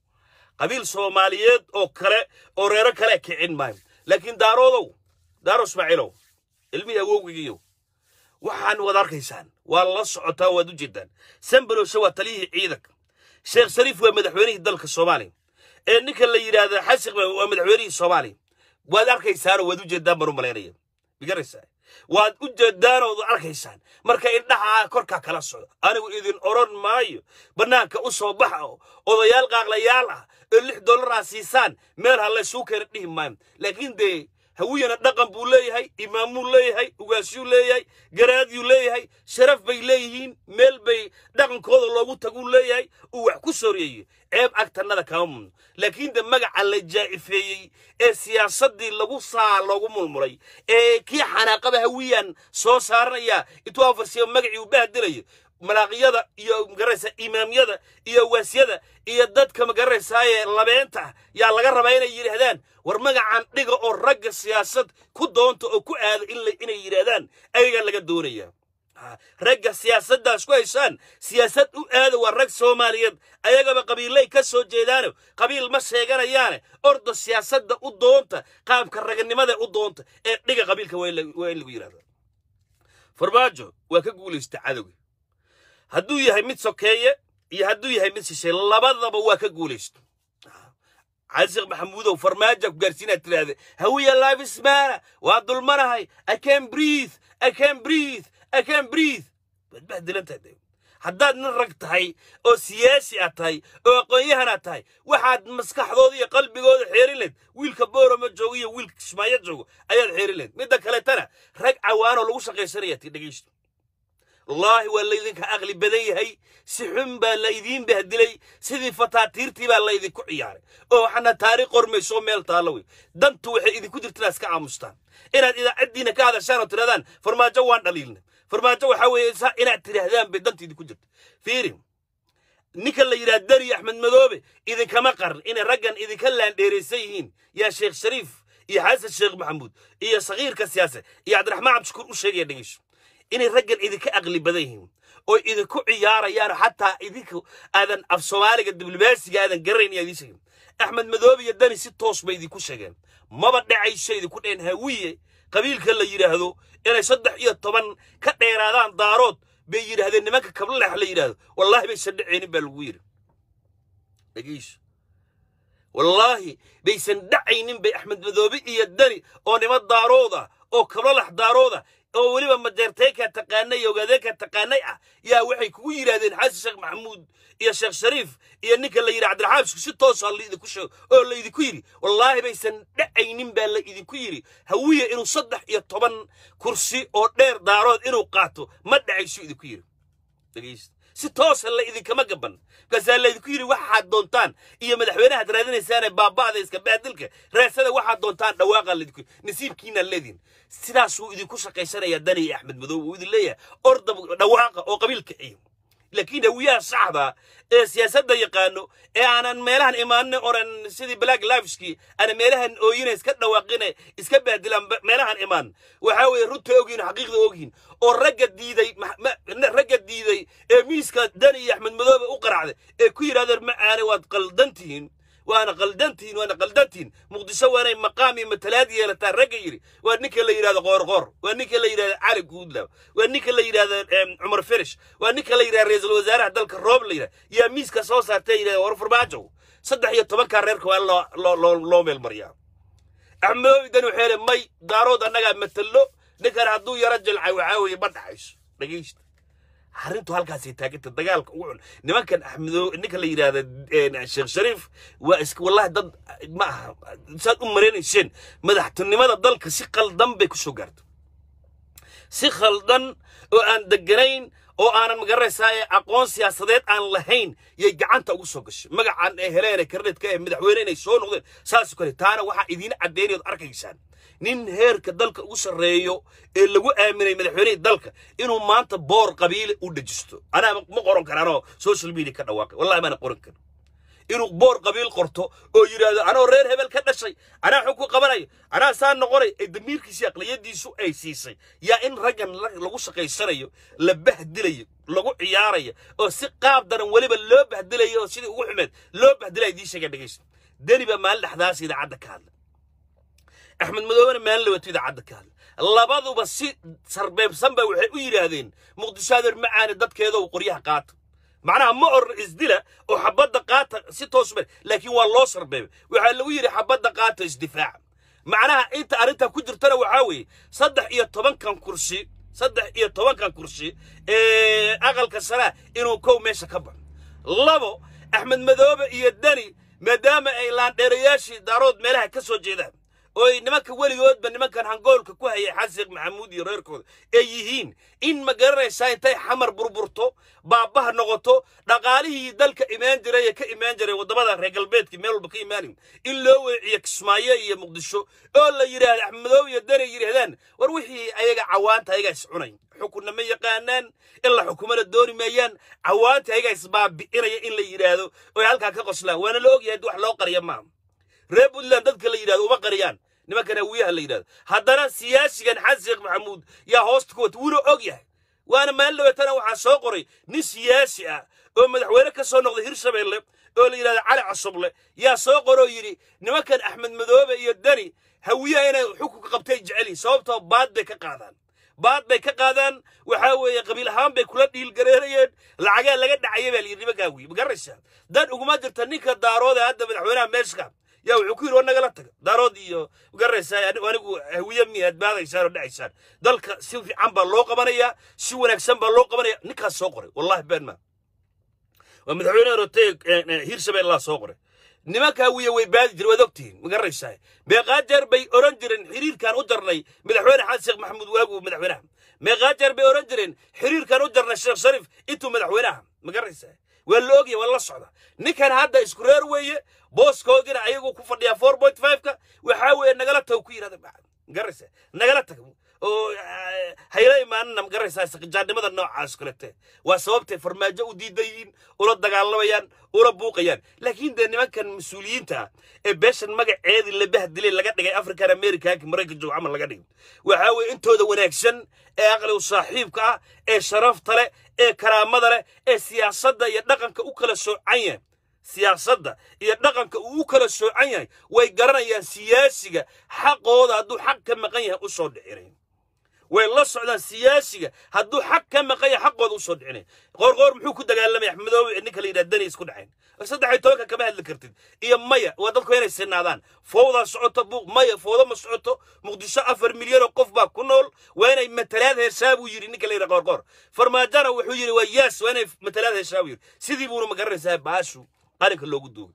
qabiil soomaaliyeed oo kale oo reero kale kicin maayo laakiin daaroodow daaro ismaaciilow ilmihii awowgigiyo waxaan wad arkaysaan waa la socotaan waad u jeedaan sambalowshe waa taliyihii ciidanka sheekh shariif waa madaxweynihii dalka soomaaliya ee ninka la yidhaahdo xasiq waa madaxweynihii soomaaliya waad arkaysaanoo waad u jeedaan baan u malaynaya bigaraysaa waad u jeedaanood arkaysaan marka indhaha korkaa kala socdo anigu idin odhan maayo bannaanka u soo baxa oo odayaal qaaqlayaal ah oo lix dollar aa siisaan meel ha laysuu keena dhihi maayo laakiin dee hawiyana dhaqan buu leeyahay imaamuu leeyahay ugaasiyuu leeyahay garaadyuu leeyahay sharaf bay leeyihiin meel bay dhaqankooda loogu taguu leeyahay uu wax ku soreeyey ceeb agtanada kama mudno laakiin de magaca la jaa'ifeeyey ee siyaasaddii lagu saa loogu mulmulay ee kii xanaaqaba hawiyaan soo saaranaya intuu afarsiyo magacii uu bahdelayo malaaqyada iyo magaraysa imaamyada iyo waasyada iyo dadka magaraysaayee labeenta ah yaa laga rabaa inay yidhaahdaan war magacan dhiga oo ragga siyaasad ku doonta oo ku aada inay yidhaahdaan ayagaa laga doonaya ragga siyaasaddaas ku haysaan siyaasad u aada waa rag soomaaliyeed ayagaba qabiillay ka soo jeedaano qabiil ma sheeganayaane orda siyaasadda u doonta qaabka raganimada u doonta ee dhiga qabiilka waa in lagu yidhahda farmaajo waa ka guulaysta cadowga hadduu yahay mid sokeeye iyo hadduu yahay mid shishay labadaba waa ka guulaysto casiq maxamuudow farmaaja ku gaarsiinaad tiraahda hawiya life ismaana waa dulmanahay i can breathe i can breathe i can breathe waad bahdilantahay haddaad nin rag tahay oo siyaasi aad tahay oo aqoon-yahan aad tahay waxaad maskaxdooda iyo qalbigooda xeerin layd wiilka boorama joogo iyo wiilka kismaayo joogo ayaad xeerin layd midda kaleetana rag cawaanoo lagu shaqaysanaya ti dhegaysto wallaahi waa laydinka aqli badan yahay si xun baa laydiin bahdilay sidii fataatiirtii baa laydinku ciyaaray oo waxaana taariikh qormayso meel taalla wey dantu waxay idinku jirta inaad iska aamustaan inaad idaacaddiina ka hadashaan oo tidhahdaan farmaajo waan dhaliilna farmaajo waxaa weeye inaad tidhaahdaan bay danta idinku jirta fiiri ninka la yidhaha deri axmed madoobe idinkama qaran inay raggan idinka laandheeraysan yihiin yaa sheekh shariif iyo xasan sheekh maxamuud iyo sakiirka siyaase iyo cabdiraxmaan cabdishukuur u sheegaya dhegeyso inay raggan idinka aqli badan yihiin oo idinku ciyaarayaan xataa idinku aadan af soomaaliga diblomaasiga aadan garanayn iyo idiin sheegin axmed madoobe iyo dani si toos bay idinku sheegeen maba dhacayso idinku dheen hawiye qabiilka la yidhaahdo inay saddex iyo toban ka dheeraadaan daarood bay yidhaahdeen nimanka kablex la yidhaahdo wallaahi baysan dhacaynin baa lagu yidhi dhegeyso wallaahi baysan dhacaynin bay axmed madoobe iyo dani oo nima daarood ah oo kablolax daarood ah oo weliba majeerteyka taqaanay iyo ogaadeenka taqaanay ah yaa waxay kugu yidhaahdeen xasan sheekh maxamuud iyo sheekh shariif iyo ninka la yidhi cabdiraxmaan isku si toosa laidinku sheego oo laydinku yidhi wallaahi baysan dhacaynin baa la idinku yidhi hawiye inuu saddex iyo toban kursi oo dheer daarood inuu qaato ma dhacaysu idinku yidhi dhegeysta si toosa la idinkama gaban markaasaa laydinku yidhi waxaad doontaan iyo madaxweynahaad raadinaysaane baaba'da iska baadilka raasada waxaad doontaan dhawaaqaa laydinku yidhi nasiibkiinaa leediin sidaasuu idinku shaqaysanayaa dani iyo axmed madoobe uu idin leeyahay orda dhawaaqa oo qabiilka ciyo laakiin hawiyaha saxda ee siyaasadda yaqaano ee aanan meelahan imaanin oran sidii black liveski ana meelahan ooyina iska dhawaaqine iska baadilaan meelahan imaan waxaa weeye runta ogyihin xaqiiqda ogyihin oo ragga diiday ragga diiday ee miiska dani iyo axmed madoobe u qaracday ee ku yidhahdeen ma aane waad qaldan tihiin waana qaldantihiin waana qaldantihiin muqdisho waa inay maqaam iyo matalaad yeelataa ragga yidhi waa ninka la yidhahdo qoorqoor waa ninka la yidhahdo cali guudlaw waa ninka la yidhahdo cumar ferish waa ninka la yidhahdo ra-iisul wasaaraha dalka roob la yidhahdo yaa miiska soo saartay yidhahdo war farmaajow saddex iyo tobankaa reerka waa in loo meel mariyaa axmedoobi dan waxay le may daarood annagaa matallo ninkan hadduu yaro jilcay waxaa weeye ma dhaxayso dhegeysta arrintu halkaasay taaganta dagaalka ugu cun nimankan axmedo ninka la yidhaahda sheekh shariif waa iska wallahi dad ma aha saad u maraynayseen madaxtinimada dalka si khaldan bay ku soo gaarto si khaldan oo aan deganayn oo aanan magaranaysaa aqoon siyaasadeed aan lahayn yay gacanta ugu soo gashay magacan ee heleen ee karneedka ee madaxweyne inay soo noqdeen saas kale taana waxaa idiin caddeynayod arkaysaan nin heerka dalka ugu sarreeyo ee lagu aaminay madaxweynihii dalka inuu maanta boor qabiile u dhajisto anaa ma qoran karaanoo social media ka dhawaaqay wallahi maana qoran karin inuu boor qabiil qorto oo yidhaahdo anoo reer hebel ka dhashay anaa xog ku qabanayo anaa saa noqonay ee damiirkiisi aqliyadiisu ay siisay yaa in raggan lagu shaqaysanayo la bahdilayo lagu ciyaarayo oo si qaab daran weliba loo bahdilayo oo sidii ugu xumeed loo bahdilaya idiin sheega dhegaysta deni baa maalin dhexdaas idaacadda ka hadla axmed madoobena maalin labato idaacadda ka hadla labaduba si sarbeebsan ba waxay u yidhaahdeen muqdisho adeer macaane dadkeeda uu qoryaha qaata macnaha ma orna isdila oo xabadda qaata si toos ma laakiin waa loo sarbeebay waxaa lagu yidhi xabadda qaata isdifaaca macnaha inta arrintaa ku jirtana waxaa weeye saddex iyo tobankan kursi saddex iyo tobankan kursi ee aqalka saraa inuu kow meesha ka baxo labo axmed madoobe iyo deni maadaama ay laandheerayaashii daarood meelaha ka soo jeedaan oo ay nimanka weligoodba nimankan hangoolka ku hayay xasan maxamuud iyo reerkooda ay yihiin in ma garanaysaa intay xamar burburto baabaha noqoto dhaqaalihii dalka imaan jiray ee ka imaan jiray waddamada reer galbeedkii meel walba ka imaanayn in loo weeciyo kismaayo iyo muqdisho oo la yidhaahdo axmedoobe iyo deni yidhaahdaan war wixii ayaga cawaanta ayagaa is cunay xukunna ma yaqaanaan in la xukumana dooni maayaan cawaanta ayagaa isbaabi'inaya in la yidhaahdo oy halkaa ka qoslaan waana la ogyahay wax loo qariya maaha reer puntland dadka la yidhahdo uma qariyaan nimankan hawiyaha la yidhahdo haddana siyaasigan xasan sheekh maxamuud yaa hoosta ku wata wuuna og yahay waana maalin dhaweetana waxaa soo qoray nin siyaasi ah oo madaxweyne ka soo noqday hirshabeelle oo la yidhahdo cali casuble yaa soo qoroo yidhi nimankan axmed madoobe iyo deni hawiyaha inay xukunka qabtay jecel yihin sababtoo baad bay ka qaadaan baad bay ka qaadaan waxaa weeye qabiil ahaan bay kula dhiilgareerayeen lacagaa laga dhacaya baa layidhi nimankaa wiy ma garanaysaa dan uguma jirta ninka daarood ee hadda madaxweynaha meeshka yaa wuxuu ku yidhi war nagala taga daarood iyo magaraysaa anigu hawiye miyaad baadaysaan oo dhacaysaan dalka si fiican baa loo qabanayaa si wanaagsan baa loo qabanaya ninkaas soo qoray wallahi been maa waa madaxweyne rotey hirshabeellaa soo qoray nimanka hawiye way baadi jireen waad ogtihiin ma garanaysaa meeqaa jeer bay oran jireen xiriirkaan u jarnay madaxweyne xasan sheekh maxamuud waagu madaxweynaha meeqaa jeer bay oran jireen xiriirkaan u jarnay sheekh shariif intuu madaxweynaha ma garanaysaa waa la ogyahay waa la socda ninkan hadda isku reer weeye booskoodina ayagu ku fadhiyaa four point five-ka waxaa weeye nagala tago ku yidhahda ma garanaysaa nagala tag oo hayla imaanana ma garanaysaa saqjaannimada noocaas kalete waa sababtay farmaajo u diidayiin ula dagaalamayaan ula buuqayaan laakiin dee nimankan mas-uuliyiinta ah ee beeshan magaceedii la bahdilay laga dhigay african americanka maraykan joog camal laga dhigay waxaa weeye intooda wanaagsan ee aqligu saaxiibka ah ee sharafta leh ee karaamada leh ee siyaasadda iyo dhaqanka u kala soocan yahay siyaasadda iyo dhaqanka uu u kala soocan yahay way garanayaan siyaasiga xaqooda hadduu xaq ka maqan yahay u soo dhicinayn way la socdaan siyaasiga hadduu xaq ka maqan yahay xaqooda u soo dhicinay qoorqoor muxuu ku dagaalamaya axmedoobe ninka la yidhaha dani isku dhacayn saddex iyo tobanka kama hadli kartid iyo maya waa dadku inay sinaadaan fowdaa socoto buuq maya fowda ma socoto muqdisho afar milyan oo qof baa ku nool waa inay matalaad heshaa buu yidhi ninka la yidhaha qoorqoor farmaajana wuxuu yidhi waa yaas waa inay matalaad heshaa buu yidhi sidii buuna ma garanaysaa baashu qalinka loogu duugay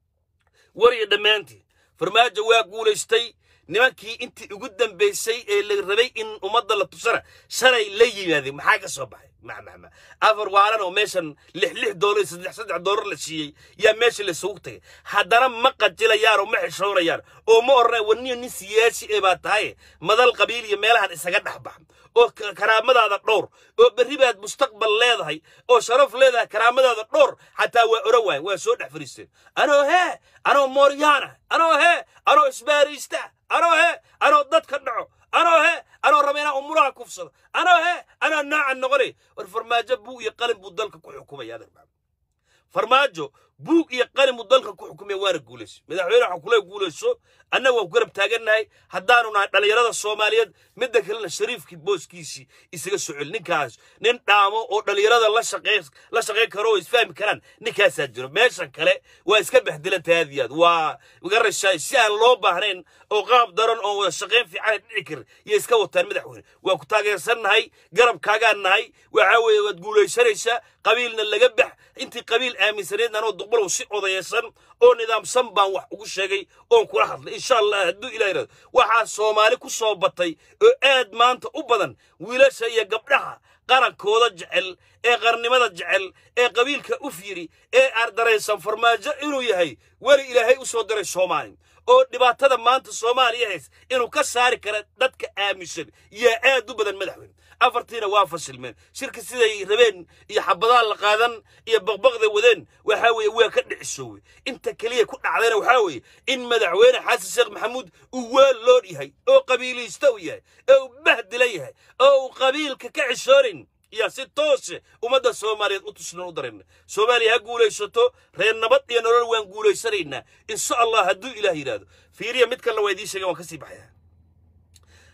war iyo dhammaantii farmaajo waa guulaystay nimankii intii ugu dambaysay ee la rabay in ummadda la tusana shalay la yimaadeen maxaa ka soo baxay mamama afar waalan oo meeshan lix lix doolar saddex saddex doolar la siiyey yaa meesha laysugu tagay haddana ma qajilayaan oo ma xishoonayaan oo ma odhanaya warniyo nin siyaasi ee baa tahay madal qabiil iyo meelahan isaga dhex bax oo karaamadaada dhowr oo berri baad mustaqbal leedahay oo sharaf leedahay karaamadaada dhowr xataa waa oran waayen waa soo dhex fariisteen anoo hee anoo mooryaana anoo hee anoo isbaaraysta anoo hee anoo dadka dhaco anoo hee anoo raba inaan umuraha kufsado anoo hee anaa noocan noqonay war farmaajo buug iyo qalin buu dalka ku xukumaya adeer maxamed farmaajo buug iyo qalin buu dalka ku xukumaya waana guulayso madaxweyne waxaa kula guulayso annaga waan ku garab taagannahay haddaanu nahay dhallinyarada soomaaliyeed midda kalena shariifkii booskiisii isaga soo celi ninkaas nin dhaamo oo dhallinyarada la shaqey la shaqayn karo oo isfahmi karaan ninkaasaa jiro meeshan kale waa iska baxdilantahay aad iyo aad waa garashaay si aan loo baahnayn oo qaab daran oo wada shaqayn fiican dhici karin iyo iska wataan madaxweyne waa ku taageersannahay garabkaagaan nahay waxaa weeye waad guulaysanaysaa qabiilna laga bax intii qabiil aaminsaneed anoo duqbalow si odayeysan oo nidaamsan baan wax ugu sheegay oon kula hadlay insha allah hadduu ilah yidhahdo waxaa soomaali ku soo batay oo aad maanta u badan wiilasha iyo gabdhaha qarankooda jecel ee qarnimada jecel ee qabiilka u fiiri ee ardaraysan farmaajo inuu yahay weli ilaahay u soo diray soomaali oo dhibaatada maanta soomaaliya hays inuu ka saari kara dadka aaminsan yaa aad u badan madaxweyne afartiina waa fashilmeen shirka siday rabeen iyo xabadaha la qaadan iyo baqbaqda wadeen waxaa weeye waa ka dhicisoowey inta keliya ku dhacdayna waxaa weeye in madaxweyne xasan sheekh maxamuud uu weel loodh yahay oo qabiilaysta u yahay oo uu bahdilan yahay oo uu qabiilka ka cishoonin yaa si toose ummadda soomaaliyeed u tusnan u darayna soomaaliya ha guulaysato reer nabad iyo nolol waan guulaysanaynaa insha allah hadduu ilaah yidhaahdo fiiriya mid kalena waa idiin sheegen waan ka sii baxaya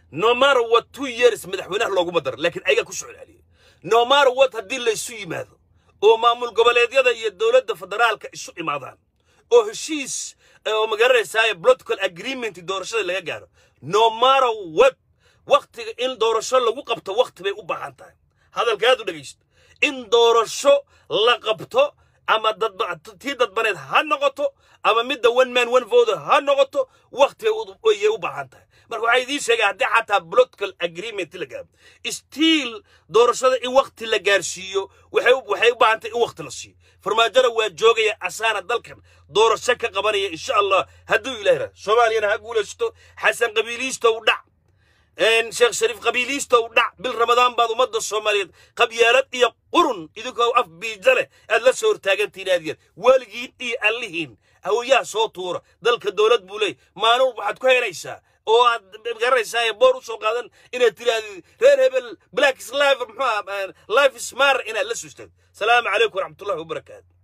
no matter what two years madaxweynaha looguma daro laakiin ayagaa ku soo celceliyay no matter what haddii laysu yimaado oo maamul goboleedyada iyo dowladda federaalka isu imaadaan oo heshiis oo magaranaysaa political agreement doorashada laga gaaro no matter what waktiga in doorasho lagu qabto wakti bay u baahan tahay hadalkaad u dhegaysto in doorasho la qabto ama tii dadbaneed ha noqoto ama midda one man one vote ha noqoto wakti ayay u baahan tahay marka waxaa idiin sheegay haddii xataa political agreement la gaaro stiil doorashada in wakti la gaarsiiyo waxay u baahan tahay in wakti la siiyo farmaajada waa joogaya asaana dalkan doorasho ka qabanaya insha allah hadduu ilahi raa soomaaliyana ha guulaysto xasan qabiiliistow dhac sheekh shariif qabiiliistow dhac bil ramadaan baad ummadda soomaaliyeed qabyaalad iyo qurun idinkoo af biija leh aad la soo hortaagantiin aad yaad weligiin iyo allihiin hawayaha soo tuura dalka dowlad buu leey maalin waxaad ku helaysaa oo aad garanaysaa boor u soo qaadan inaad tirahdid reer hebel black is life muxuu life is mar inaad la suustad salaamu calaykum waraxmatullahi wabarakaatu